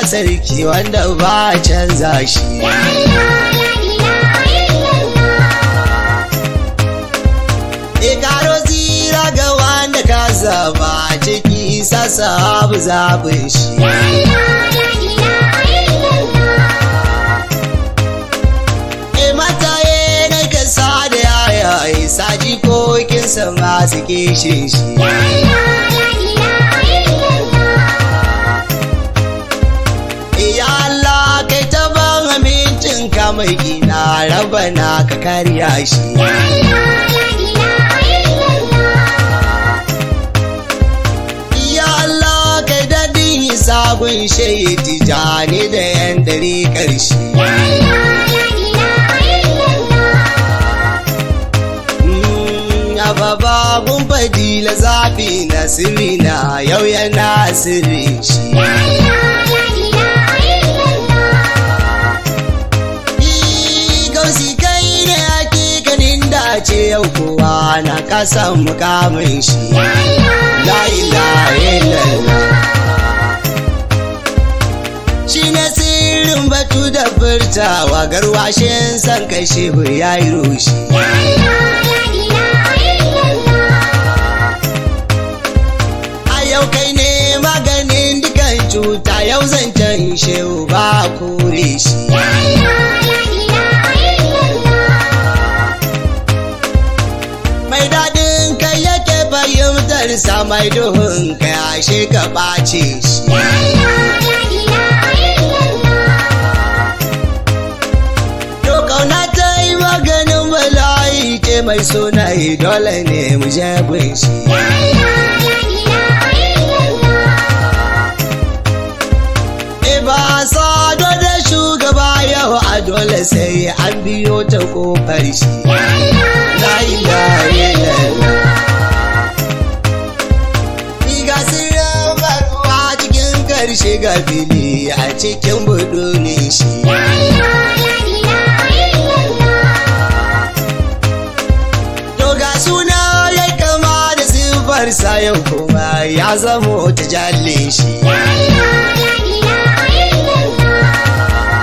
sarki wanda ba canza shi Ya Allah la ilaha illallah. e karo tsira ga wanda ka zaba ciki sasa abu zabin shi Ya Allah la ilaha illallah. e mataye na kasa da yayaye saji kokinsa masu kishin shi Ya Allah la ilaha illallah. Ya Allah kai ta ban amincin ka mai gina rabana ka karya shi. Ya Allah la ilaha illallah. Ya Allah kai daɗin sabon shaiti jani da yan dare ƙarshe. Ya Allah la ilaha illallah. Ya baba gun fadila zafi na sirri na yau yana sirri shi. Ya Allah la ilaha illallah. Gausi kai ne hakikanin dace yau kowa na kasan mukamin shi. Ya Allah La ilaha illallah. Shi ne sirrin batu da furtawa garwashin san kashe ya yi rushi. Ya Allah la ilaha illallah. A yau kai ne maganin dukan cuta yau zancen shehu ba kure shi. Ya Allah la ilaha illallah. Mai daɗin kai yake fahimtar sa mai duhun kai ashe ka ɓace shi. Ya Allah la ilaha illallah. To kauna ta yi maganin bala'i ce mai suna dole ne mu je gun shi. Ya Allah la ilaha illallah. E ba sado da shugaba yau a dole sai an biyo ta kofar shi. Ya Allah La ilaha illallah. Ni ga sirrin barwa cikin karshe ga fili a cikin budunin shi. Ya Allah la ilaha illallah. To ga suna ya kama da siffarsa yau kuma ya zamo ta jalle shi. Ya Allah la ilaha illallah.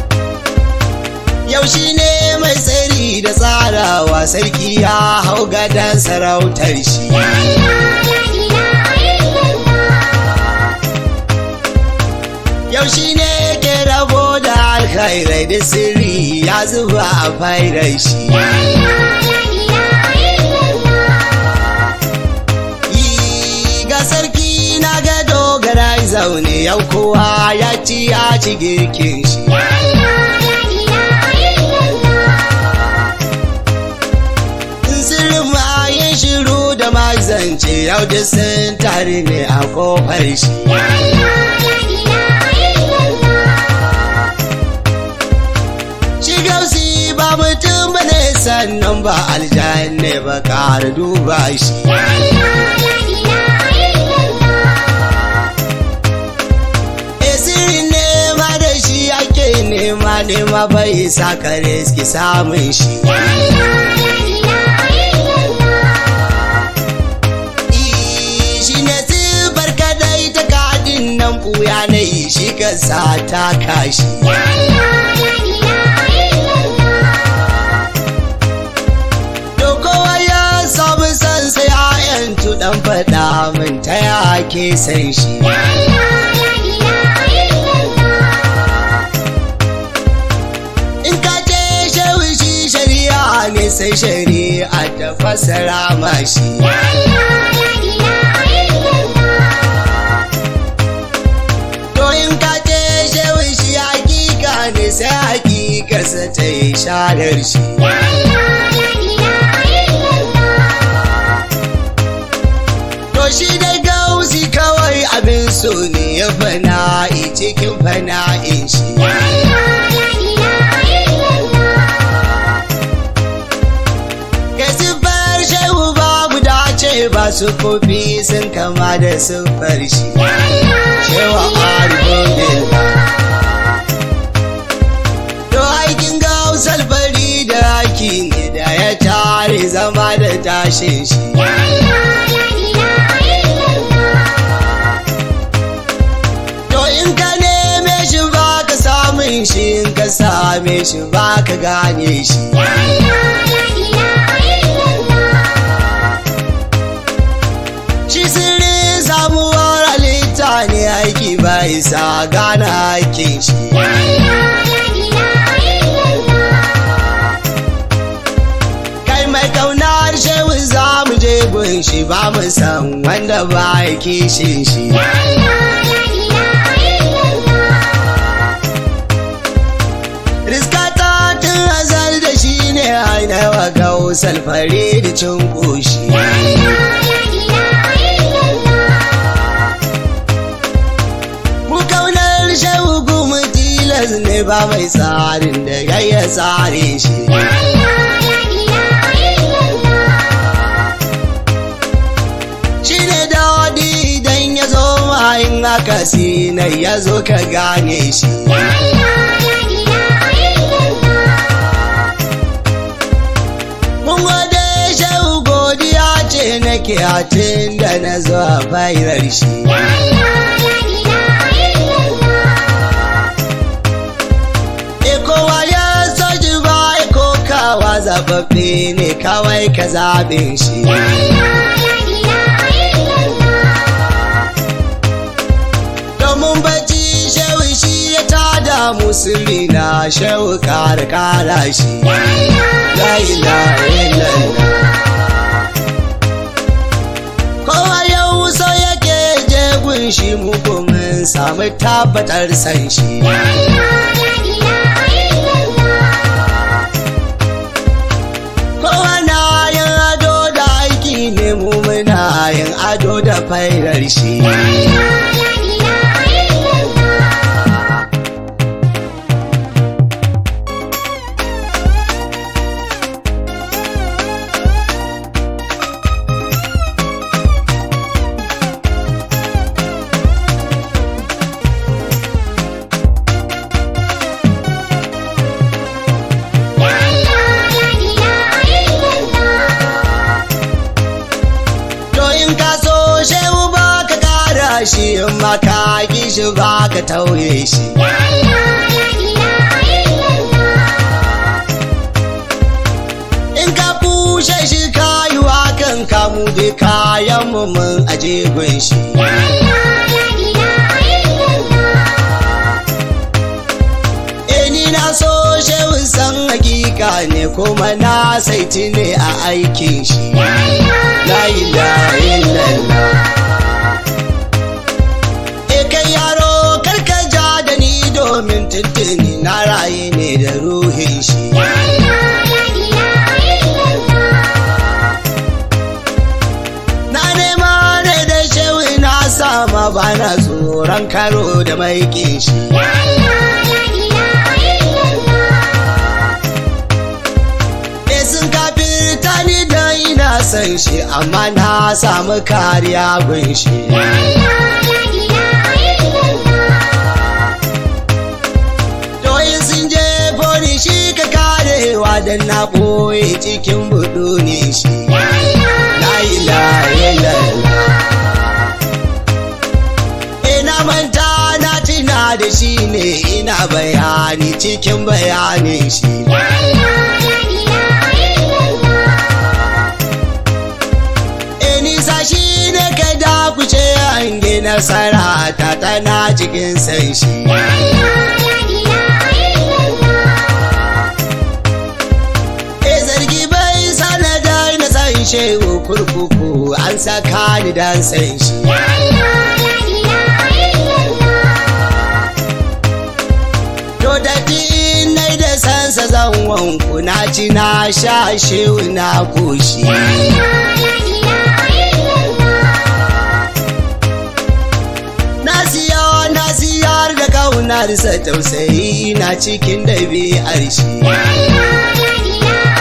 Yau shi ne mai tsari da tsarawa sarki ya hau gadon sarautar shi. Ya Allah la ilaha illallah. Yau shi ne ke rabo da alkhairai da sirri ya zuba a fairar shi. Ya Allah la ilaha illallah. Yi ga sarki na ga dogara zaune yau kowa ya ci ya ci girkin shi. Ya Allah la ilaha illallah. Sirrin mayin shiru da mazance yau da sun tare ne a kofar shi. Ya Allah la ilaha illallah. Shi gausi ba mutum ba ne sannan ba aljanne ba ƙara duba shi. Ya Allah la ilaha illallah. E sirrin nema da shi ake nema nema bai sa ka riski samun shi. Ya Allah la ilaha illallah. I, Shi ne sifar kadai ta kadin nan ɓuya na yi shi ka sa ta kashi. Ya Allah la ilaha illallah. To kowa ya samu san sai ayantu dan faɗa min ta yake san shi. Ya Allah la ilaha illallah. In ka ce shehu shi shari'a ne sai shari'a ta fasara mashi. Ya Allah la ilaha illallah. To in ka ce shehu shi hakika ne sai hakikarsa ta yi sharar shi. Ya Allah la ilaha illallah. To shi da gausi kawai abin so ne ya fana'i cikin fana'in shi. Ya Allah la ilaha illallah. Ka siffar shehu babu dace ba su kofi sun kama da siffar shi. Ya Allah la Shewa ilaha arifin illallah. To aikin gausar fari da haki ne da ya tare zama da tashin shi. Ya Allah la ilaha illallah. To in ka neme shi ba ka gane shi La ilaha illallah. shi sirrin samuwar halitta ne aiki bai sa gane aikin shi La ilaha illallah. kai mai kaunar shehu za mu je gun shi ba mu san wanda ba ya kishin shi La ilaha illallah. riskata tun azal da shi ne ainihin gausal fare da cin ƙoshi La ilaha illallah. mu kaunar shehu kuma tilas ne ba mai tsarin da ya tsare shi La ilaha illallah. shi ne daɗi idan ya zo mayin haka sinai ya zo ka gane shi La ilaha illallah. mun gode shehu godiya ce nake a tun da na zo a bairar shi La ilaha illallah. e kowa ya so ji ba e kokawa zaɓaɓɓe ne kawai ka zaɓin shi La ilaha illallah. domin bacci shehu shi ya tada musulmi na shehu kara kara shi La ilaha illallah. kowa yau so yake je gun shi mu mun samu tabbatar san shi La ilaha illallah. kowa na yin ado da aiki ne mu muna yin ado da fairar shi La ilaha illallah. La ilaha illallah. to in ka so shehu ba ka kara shi in ma ka ki shi ba ka tauye shi La ilaha illallah. in ka kushe shi ka yi wa kan kamu da kayan mu mun aje gun shi La ilaha illallah. Eh ni na so shehu san hakika ne kuma na saiti ne a aikin shi La ilaha illallah E kai yaro karka ja da ni domin tuntuni na raye ne da ruhin shi La ilaha illallah. Na nema ne da shehu na sama bana tsoron karo da maikin shi La ilaha illallah. E sun kafirta ni da ina san shi amma na samu kariya gun shi La ilaha illallah. To in sun je boni shi ka karewa dan na ɓoye cikin budu ne shi La ilaha illallah Ina manta na tuna da shi ne ina bayani cikin bayanin shi La ilaha illallah. E nisa shi ne ka dakuce hange nasara ta tana cikin san shi La ilaha illallah. E zargi bai sanadar na san shehu kurkuku an saka ni dan san shi La ilaha illallah. To da in nai da sansa zan wanku na ci na sha shehu na koshi La ilaha illallah. Na siya na siyar da kaunarsa tausayi na cikin ɗabi'ar shi La ilaha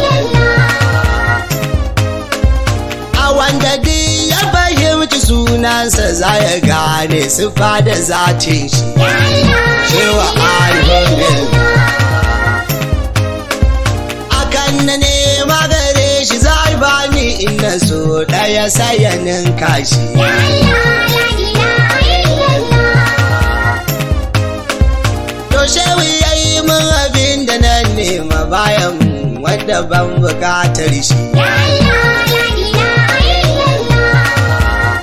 illallah. A wanda duk ya fahimci sunansa za ya gane sufa da zatin shi La ilaha Shewa alhamdulillah Akan na nema gare shi za a bani inda so ɗaya sayanin kashi La ilaha illallah. To shewi ya yi min abin da da ban bukatar shi Ya Allah la ilaha illallah.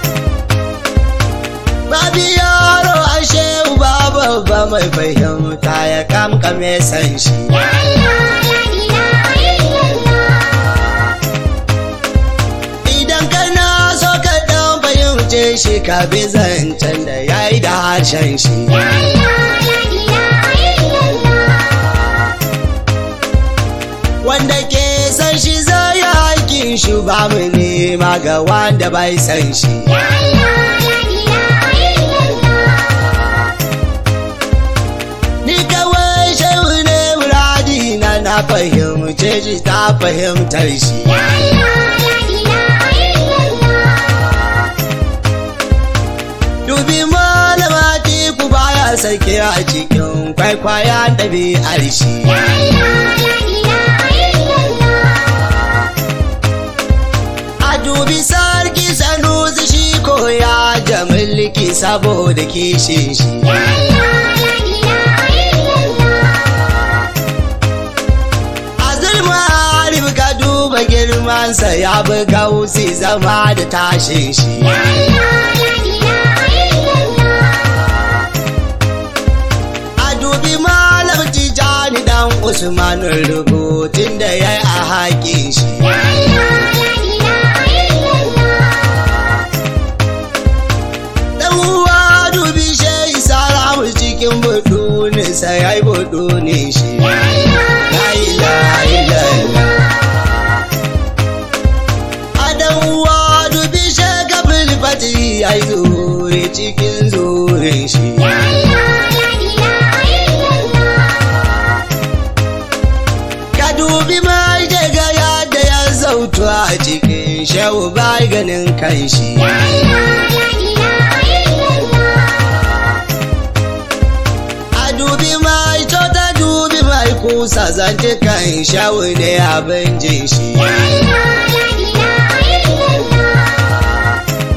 babi yaro ashe uba babba mai fahimta ya kamkame san shi Ya Allah la ilaha illallah. idan kana so ka dan fahimce shi ka bi zancen da ya yi da harshen shi Ya Allah la ilaha illallah. wanda ke san shi zai yi aikin shi ba mu nema ga wanda bai san shi Ya Allah la ilaha illallah. ni kawai shehu ne muradi na na fahimce shi ta fahimtar shi Ya Allah la ilaha illallah. dubi malama ku baya sake a cikin kwaikwaya ɗabi'ar shi Ya Allah la ilaha illallah. a dubi sarki sanusi shi ko ya ja mulki saboda kishin shi Ya Allah la ilaha illallah. a zulma arif ka duba girmansa ya bi gausi zama da tashin shi Ya Allah la ilaha illallah. a dubi malam tijani dan usman rubutun da ya yi a haƙin shi Ya Allah la ilaha illallah. dan uwa dubi shehi salamu cikin buduninsa ya yi budunin shi Ya Allah la ilaha illallah a dan uwa dubi shagabin fati ya yi zure cikin zurin shi Ya Allah la ilaha illallah. ka dubi mai daga yadda ya zautu a cikin shehu bai ganin kan shi Ya Allah la ilaha illallah. a dubi mai ta dubi mai kusa zance kan shehu ne abin jin shi Ya Allah la ilaha illallah.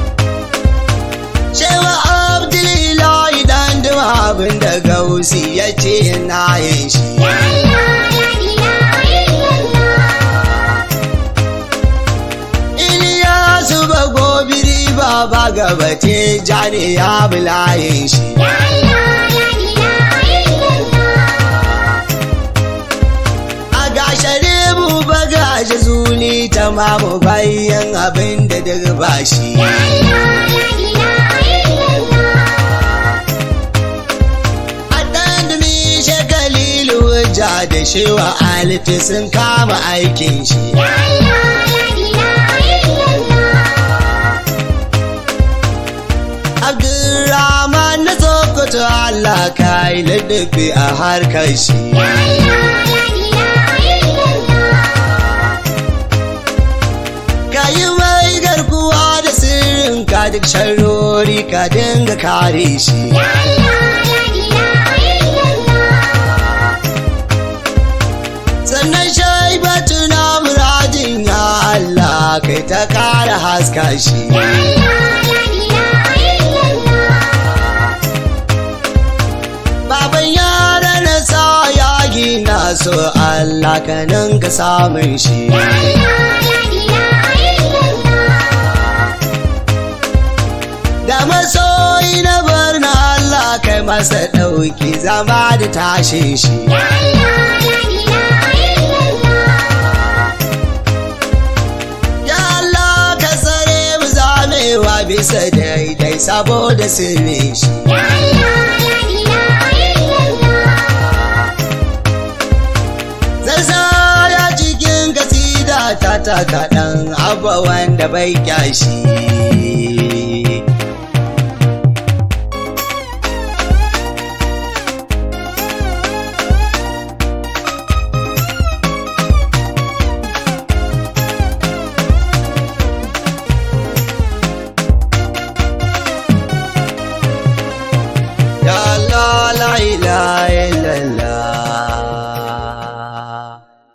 shehu abdullahi dan duma abin da gausi ya ce na yin shi Ya Allah la ilaha illallah. Iliyasu ba gobiri ba ba gabate jani ya bulayin shi Ya Allah la ilaha illallah. a gashare mu ba gashi zuli ta mamu bayan abin da duk ba shi Ya Allah la ilaha illallah. a ɗan dumi shagalilu ja da shewa alifi sun kama aikin shi Ya Allah la ilaha illallah. Abdurrahman na Sokoto Allah ka yi ladabi a harkar shi Ya Allah la ilaha illallah. ka yi mai garkuwa da sirrin ka duk sharrori ka dinga kare shi Ya Allah la ilaha illallah. sannan shaibatu na muradin ya Allah kai ta kara haska shi Ya Allah la ilaha illallah. baban yara na sa ya gina so Allah ka nan ka samun shi Ya Allah la ilaha illallah. da masoyi na bar na Allah kai masa ɗauki zama da tashin shi Ya Allah la ilaha illallah. ya Allah ka tsare mu zamewa bisa daidai saboda sirrin shi Ya Allah la ilaha illallah. Zarzaya cikin kasida ta ta kaɗan abba wanda bai kyashi